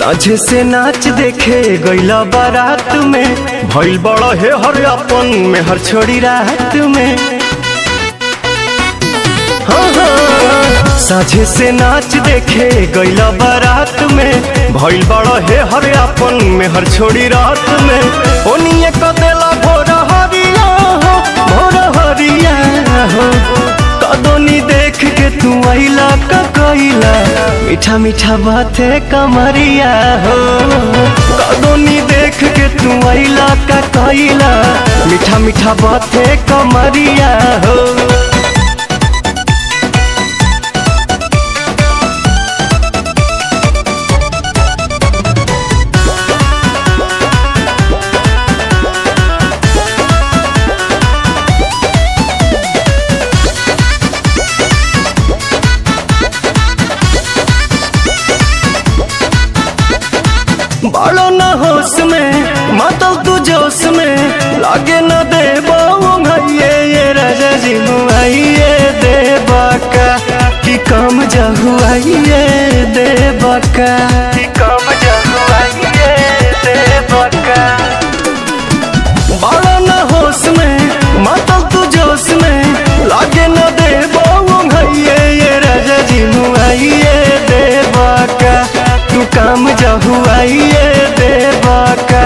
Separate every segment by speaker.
Speaker 1: साझे से नाच देखे गईला बारात में भइल बड़ा हे हर अपन में हर छोड़ी रात में हाँ, हाँ, साझे से नाच देखे गईला बारात में भइल बड़ा हे हर अपन में हर छोड़ी रात में ओनिए कदेला भोर हरिया हो भोर हरिया हो कदोनी देख के तू आइला का कइला मीठा मीठा बाते कमरिया हो कदोनी देख के तू आइला का कइला मीठा मीठा बाते कमरिया हो बड़ो न होश में मातल तू जोश में लागे न दे भैये ये राजा जी मुआइए दे बाका कि कम जहुआइए दे बाका कि कम जहुआइए दे बाका बड़ो न होश में मातल तू जोश में लागे न दे भैये ये राजा जी मुआइए दे बाका तू काम जहुआइए देवा का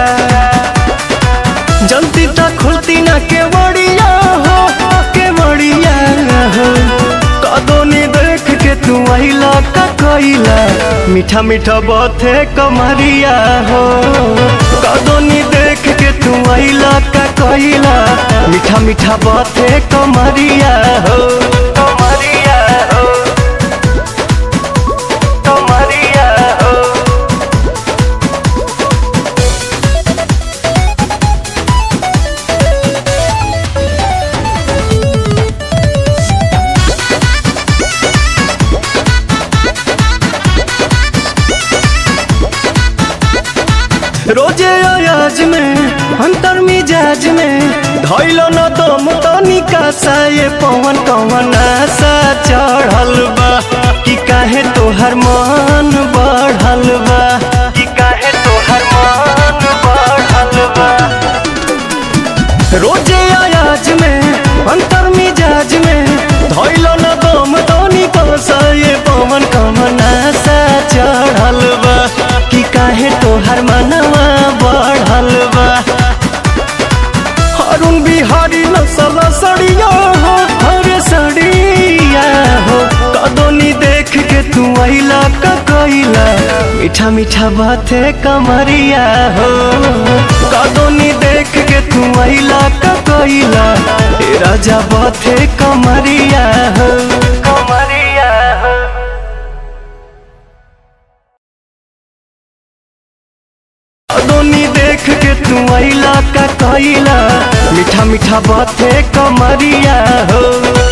Speaker 1: जल्दी तक खुलती ना के बड़िया हो के बड़िया हो कदोनी देख के तू आइला का कइला मीठा मीठा बाते कमरिया हो कदोनी देख के तू आइला का कइला मीठा मीठा बाते कमरिया हो कमरिया हो कमरिया हो रोजे अयाज में अंतर मिजाज में धैलो न दम तनिका सा ये पवन कवन आशा चढ़ल बा कि काहे तोहर मन बढ़ल बा कि काहे तोहर मन बढ़ल बा रोजे अयाज में अंतर मिजाज में धैलो न दम तनिका सा ये पवन कवन आशा चढ़ल बा कि काहे तोहर मनवा बढ़ल बा अरुण बिहारी नसल सड़िया हो हरे सड़िया हो कदोनी देख के तू आइला का कइला मीठा मीठा बाते कमरिया हो कदोनी देख के तू आइला का कइला ए राजा बाते कमरिया हो कमरिया हो दोनी देख के तू आइला का कइला मीठा मीठा बाते कमरिया हो